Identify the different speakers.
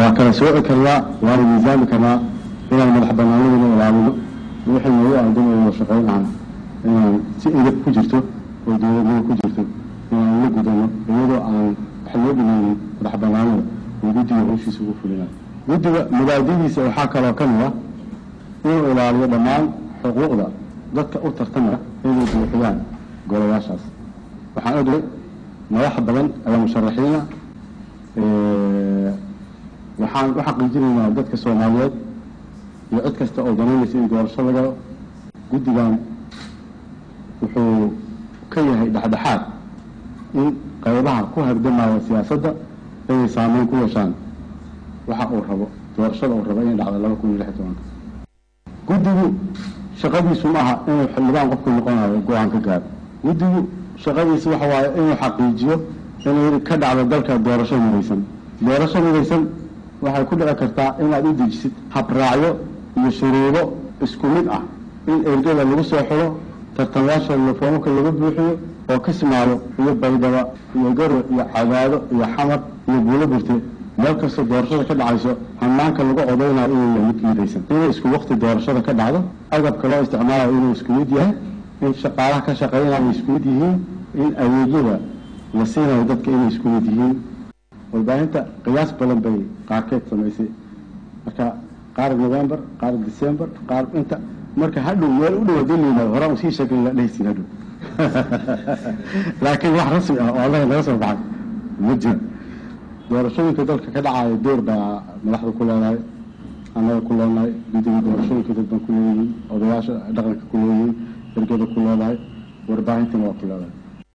Speaker 1: waa kala sooci karnaa waana miisaami karnaa inaan madax banaanadina ilaamino wixii noogu aadan oo shaqayn aan inaan si edab ku jirto oo dowladnimo ku jirto inaan la gudano iyadoo aan wax loo dhimaynin madax banaanada oo guddiga howshiisa ugu fulinayo guddiga mubaadidiisa waxaa kaloo ka mid ah inuu ilaaliyo dhammaan xuquuqda dadka u tartamaya inay buuxiyaan golayaashaas waxaan ogay madax badan ayaa musharaxiina waxaan u xaqiijinaynaa dadka soomaaliyeed iyo cid kasta oo danaynaysa in doorasho la galo guddigan wuxuu ka yahay dhexdhexaad in qaybaha ku hardamaya siyaasadda inay saameyn ku yeeshaan waxa uu rabo doorashada uu rabo inay dhacdo laba kun iyo lix iyo tobanka guddigu shaqadiisu ma aha inuu xildhibaan qofku noqonayo go-aan ka gaaro guddigu shaqadiisu waxa waaye inuu xaqiijiyo inay ka dhacdo dalka doorasho midaysan doorasho midaysan waxay ku dhici kartaa inaad u dejisid habraacyo iyo shuruudo isku mid ah in ergada lagu soo xiro tartamayaasha foomaka laga buuxiyo oo kismaayo iyo baydhaba iyo garow iyo cadaado iyo xamar iyo guulo burte meel kastoo doorashada ka dhacayso hanaanka lagu codaynayo inuu yahay mid midaysan inay isku wakti doorashada ka dhacdo agabka loo isticmaalayo inuu isku mid yahay in shaqaalaha ka shaqeynaya ay isku mid yihiin in adeegyada la siinayo dadka inay isku mid yihiin warbaahinta qiyaas badan bay qaarkeed samaysay marka qaar november qaar december qaar inta marka hadhow meel u dhow hadii la yimaado horaan usii sheegay la dhehaysin hadhow laakiin wax rasmi ah oo allaha naga soo baxay ma jiro doorashooyinka dalka ka dhacaya door baa madaxda ku leedahay annaga ku leenahay guddiga doorashooyinka dad baan ku leeyihiin odayaasha dhaqanka ku leeyihiin ergada ku leedahay warbaahintana waa ku leedahay